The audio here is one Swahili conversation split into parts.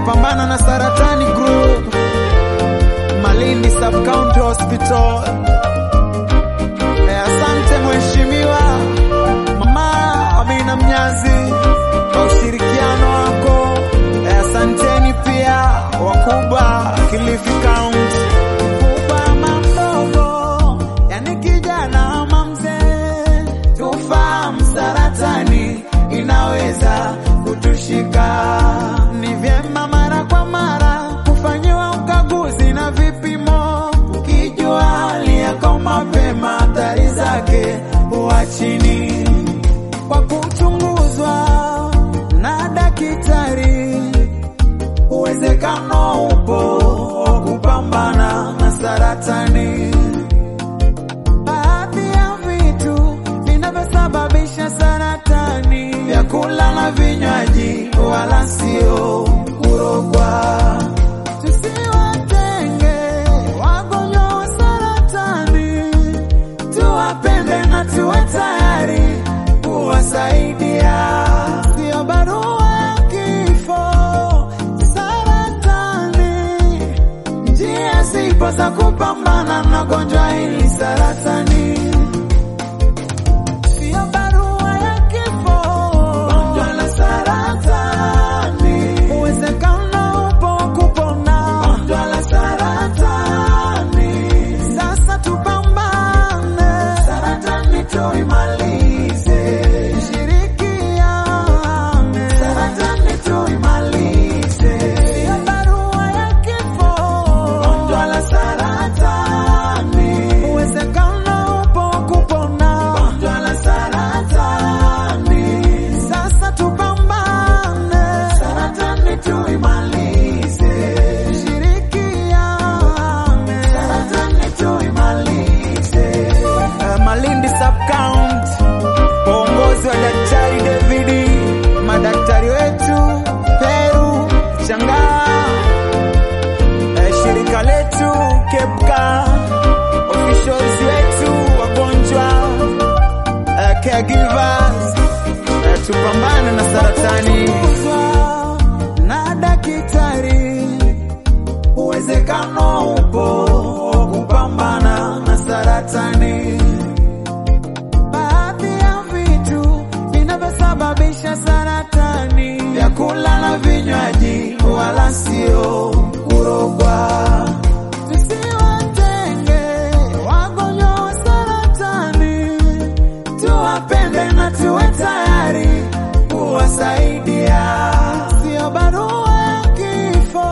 tupambana na saratani group Malindi Sub County Hospital. Eh, asante mheshimiwa Mama Amina Mnyazi kwa ushirikiano wako. Eh, asanteni pia wakubwa Kilifi County. Mkubwa ama mdogo, yani kijana ama mzee, tufahamu saratani inaweza kutushika. Ni vyema mara kwa mara kufanyiwa ukaguzi na vipimo, ukijua hali yako mapema, hatari zake huwa chini kwa kuchunguzwa na daktari. Uwezekano upo wa kupambana na saratani. Baadhi ya vitu vinavyosababisha saratani, vyakula na vinywaji, wala sio kurogwa. Tusiwatenge wagonjwa wa saratani, tuwapende na tuwe tayari kuwasaidia. Sio barua ya kifo, saratani njia zipo za kupambana na gonjwa hili saratani. Sio barua ya kifo, gonjwa la saratani. Uwezekano upo wa kupona gonjwa la saratani. Sasa tupambane, saratani tuimalize. Shirikiane, saratani tuimalize. Sio barua ya kifo, gonjwa la saratani. Uwezekano upo wa kupona gonjwa la saratani. Sasa tupambane, saratani tuimalize. Shirikiane, saratani tuimalize. Uh, Malindi Sub County kwa uongozi wa Daktari David, madaktari wetu Peru Shangaa, eh, shirika letu Kepka, officials wetu wagonjwa, eh, caregivers, eh, tupambane na saratani na daktari, uwezekano upo wa kupambana na saratani. Baadhi ya vitu vinavyosababisha saratani, vyakula na vinywaji, wala sio kurogwa. Tusiwatenge wagonjwa wa saratani, tuwapende na tuwe tayari kuwasaidia. Sio barua ya kifo,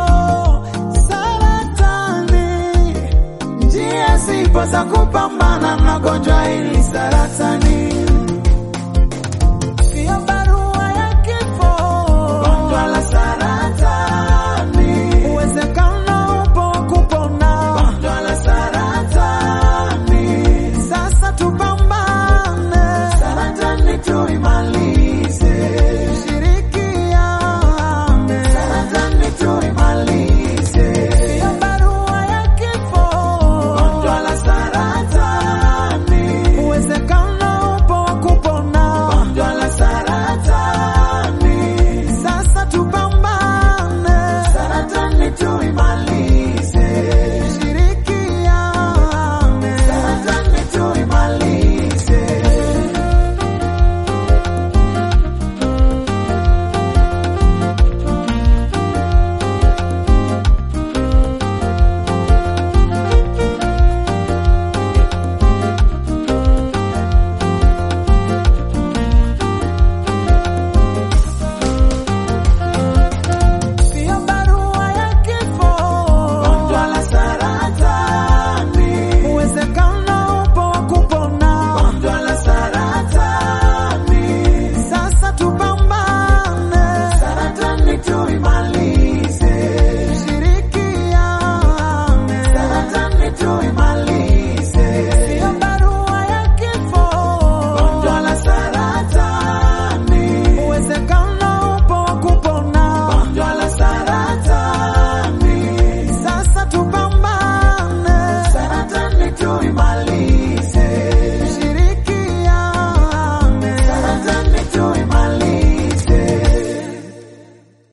saratani njia zipo za kupambana na gonjwa hili saratani.